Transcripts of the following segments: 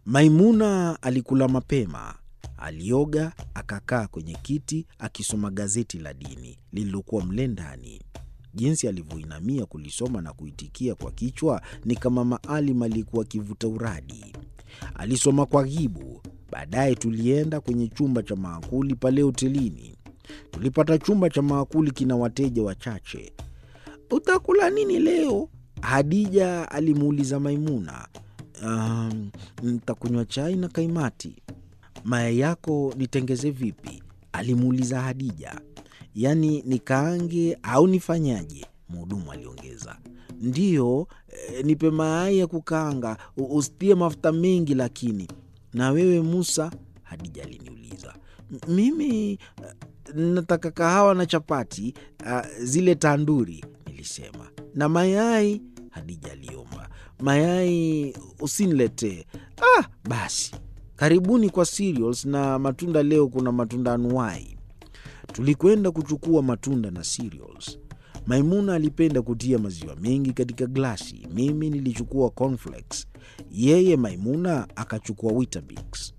Maimuna alikula mapema, alioga, akakaa kwenye kiti akisoma gazeti la dini lililokuwa mle ndani. Jinsi alivyoinamia kulisoma na kuitikia kwa kichwa ni kama Maalim aliyekuwa akivuta uradi. Alisoma kwa ghibu. Baadaye tulienda kwenye chumba cha maakuli pale hotelini. Tulipata chumba cha maakuli kina wateja wachache. Utakula nini leo? Hadija alimuuliza Maimuna. Um, ntakunywa chai na kaimati. Mayai yako nitengeze vipi? alimuuliza Hadija. Yaani nikaange au nifanyaje? Mhudumu aliongeza. Ndiyo, e, nipe mayai ya kukaanga, usitie mafuta mengi lakini. Na wewe Musa? Hadija aliniuliza. Mimi nataka kahawa na chapati, uh, zile tanduri, nilisema. Na mayai? Hadija aliomba. Mayai usiniletee. Ah, basi karibuni kwa cereals na matunda. Leo kuna matunda anuwai. Tulikwenda kuchukua matunda na cereals. Maimuna alipenda kutia maziwa mengi katika glasi. Mimi nilichukua cornflakes, yeye Maimuna akachukua Weetabix.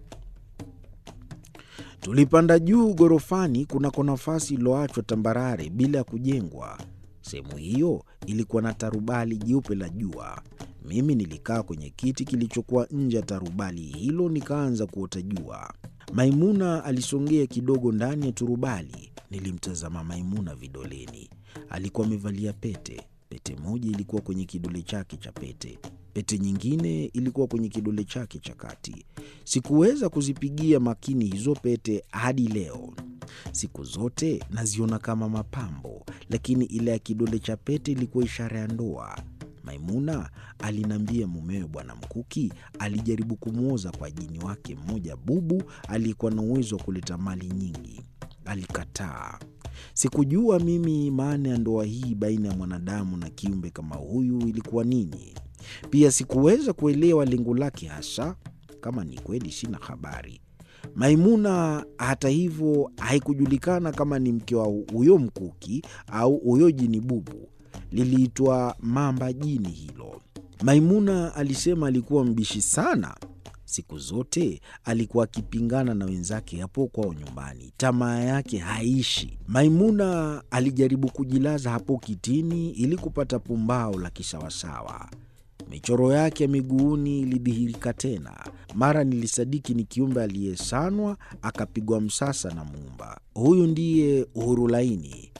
Tulipanda juu ghorofani kunako nafasi iliyoachwa tambarare bila ya kujengwa. Sehemu hiyo ilikuwa na tarubali jeupe la jua. Mimi nilikaa kwenye kiti kilichokuwa nje ya tarubali hilo, nikaanza kuota jua. Maimuna alisongea kidogo ndani ya turubali. Nilimtazama Maimuna vidoleni. Alikuwa amevalia pete. Pete moja ilikuwa kwenye kidole chake cha pete, pete nyingine ilikuwa kwenye kidole chake cha kati. Sikuweza kuzipigia makini hizo pete hadi leo. Siku zote naziona kama mapambo, lakini ile ya kidole cha pete ilikuwa ishara ya ndoa. Maimuna aliniambia mumewe Bwana Mkuki alijaribu kumwoza kwa jini wake mmoja bubu aliyekuwa na uwezo wa kuleta mali nyingi. Alikataa. Sikujua mimi maana ya ndoa hii baina ya mwanadamu na kiumbe kama huyu ilikuwa nini. Pia sikuweza kuelewa lengo lake hasa. Kama ni kweli, sina habari. Maimuna hata hivyo, haikujulikana kama ni mke wa huyo Mkuki au huyo jini bubu. Liliitwa mamba jini hilo. Maimuna alisema alikuwa mbishi sana. Siku zote alikuwa akipingana na wenzake hapo kwao nyumbani, tamaa yake haishi. Maimuna alijaribu kujilaza hapo kitini ili kupata pumbao la kisawasawa. Michoro yake ya miguuni ilidhihirika tena. Mara nilisadiki ni kiumbe aliyesanwa akapigwa msasa na Muumba. Huyu ndiye Uhuru Laini.